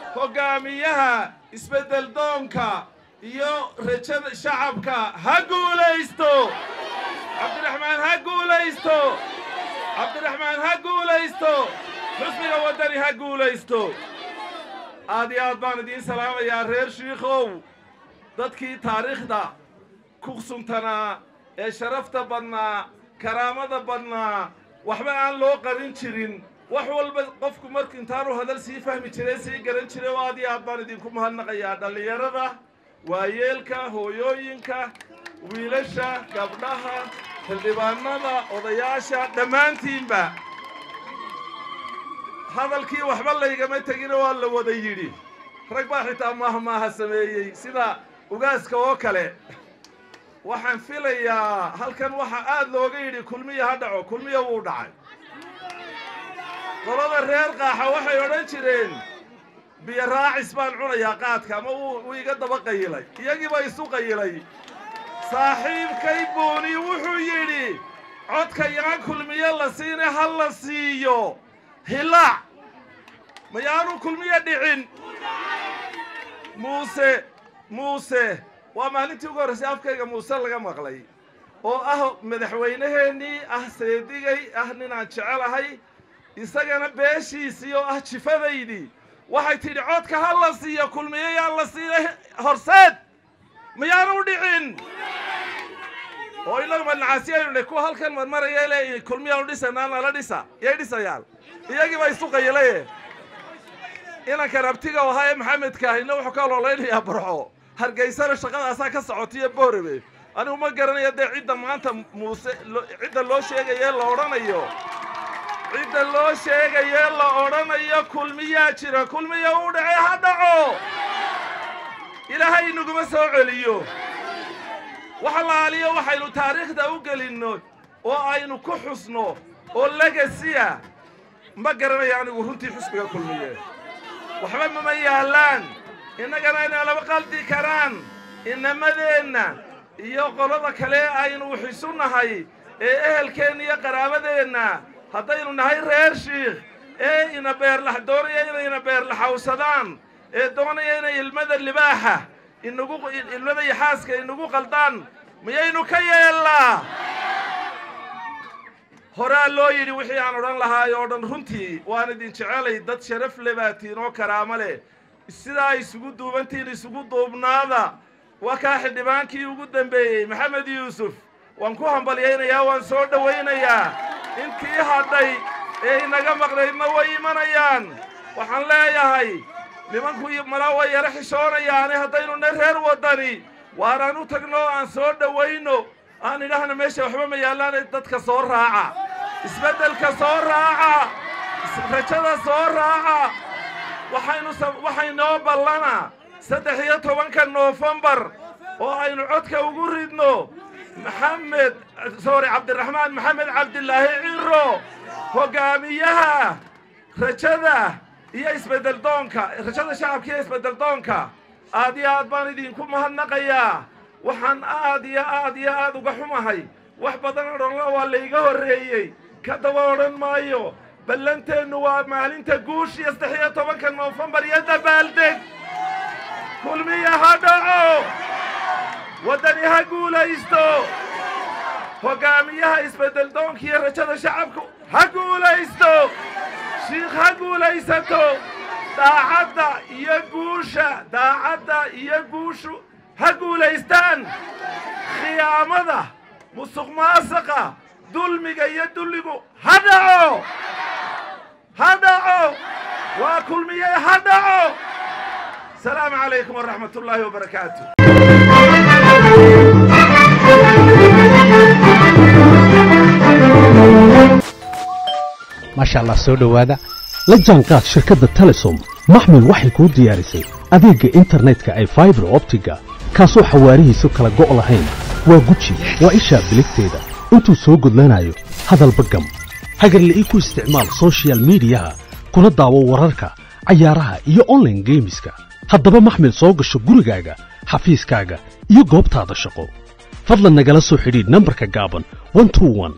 hoggaamiyaha isbeddel doonka iyo rajada shacabka ha guulaysto cabdiraxmaan ha guulaysto cabdiraxmaan ha guulaysto xusbiga waddani ha guulaysto aad iyo aad baan idiin salaamayaa reer shiikhow dadkii taariikhda ku suntanaa ee sharafta badnaa karaamada badnaa waxba aan loo qarin jirin wax walba qofku marku intaanu hadal sii fahmi jiray sii garan jiray oo aad iyo aad baan idinku mahadnaqayaa dhallinyarada waayeelka hooyooyinka wiilasha gabdhaha xildhibaanada odayaasha dhammaantiinba hadalkii waxba laygama tegina waa la wada yidhi rag baa xitaa maahmaaha sameeyey sida ugaaska oo kale waxaan filayaa halkan waxaa aad looga yidhi kulmiya ha dhaco kulmiya wuu dhacay qolada reer qaaxa waxay odhan jireen biyo raacis baan cunayaa qaadka ama wuu iga daba qayilay iyagiiba isu qayilay saaxiibkay buuni wuxuu yidhi codka yaan kulmiye la siine ha la siiyo hilaac mayaanu kulmiye dhicin muuse muuse waa maalintii ugu horraysay afkayga muuse laga maqlay oo ah madaxweynaheennii ah seedigay ah ninaan jecelahay isagana beeshiisii oo ah jifadaydii waxay tidhi codka ha la siiyo kulmiye yaan la siinay horseed mayaanu dhicin oo inagu madnacaasiyaynu dhe kuwa halkan marmaraya le kulmiyaanu dhisanaa nala dhisa yay dhisayaan iyagiiba isu qayilaye inankan abtiga ahaa ee maxamedka ahina wuxuu ka ololeynayaa barxo hargeysana shaqadaasaa ka socotiyo boorebe anigu ma garanayo dee cidda maanta muuse cidda loo sheegaye la odhanayo cidda loo sheegaye la odhanayo kulmiyaa jira kulmiya uu dhacay ha dhaco ilaahay inaguma soo celiyo waxa laaliyo waxaynu taariikhda u gelinno oo aynu ku xusno oo legasiya ma garanayo anigu runtii xusbiga kulmiye waxba mama yaallaan innagana inay laba qaldi karaan inamadeenna iyo qolada kale aynu wixisu nahay ee ehelkeenna iyo qaraabadeenna haddaynu nahay reer shiikh ee ina beerlax doonaya inay ina beerlaxawsadaan ee doonaya inay ilmada libaaxa inagu ilmada yaxaaska inagu qaldaan miyaynu ka yeellaa horaa loo yidhi wixii aan odhan lahaay oo dhan runtii waan idin jecelay dad sharaf le baatiin oo karaamo leh sidaa isugu duubantiin isugu duubnaada waa kaa xildhibaankii ugu dambeeyey maxamed yuusuf waan ku hambalyaynayaa waan soo dhowaynayaa intii hadhay ee inaga maqnaydna way imanayaan waxaan leeyahay nimanku malaa way yaro xishoonayaane haddaynuna reer waddani waaraan u tagno aan soo dhowayno aan idhaahna meesha waxba ma yaallaane dadka soo raaca isbeddelka soo raaca rajada soo raaca waxaynu waxaynoo ballana saddex iyo tobanka noofembar oo aynu codka ugu ridno maxamed sorry cabdiraxmaan maxamed cabdilaahi ciro hoggaamiyaha rajada iyo isbeddel doonka rajada shacabka iyo isbeddel doonka aad iyo aad baan idinku mahadnaqayaa waxaan aad iyo aad iyo aad uga xumahay wax badan odhanla waa layga horreeyey ka daba odhan maayo ballanteennu waa maalinta guushiyo saddex iyo tobanka noofembar iyo dabaaldeg kulmiya ha dhaco waddani ha guulaysto hoggaamiyaha isbeddel doonka iyo rajada shacabku ha guulaysto shiikh ha guulaysato daacadda iyo guusha daacadda iyo guushu ha guulaystaan khiyaamada musuq maasaqa dulmiga iyo dulligu ha dhaco ha dhaco waa kulmiye ha dhaco asalaamu calaykum waraxmat ullaahi wabarakaatu maasha allah soo dhowaada la jaanqaad shirkadda telesom maxmil waxay kuu diyaarisay adeegga internetka ay faibar optiga kaasoo xawaarihiisu kala go' lahayn waa guji waa ishaa biligteeda intuu soo gudlanayo hadalba gam hagarle ii ku isticmaal sochial midiyaha kuna daawo wararka cayaaraha iyo onlaine geemiska haddaba maxmil soo gasho gurigaaga xafiiskaaga iyo goobtaada shaqo fadlan nagala soo xidhiidh nambarka gaaban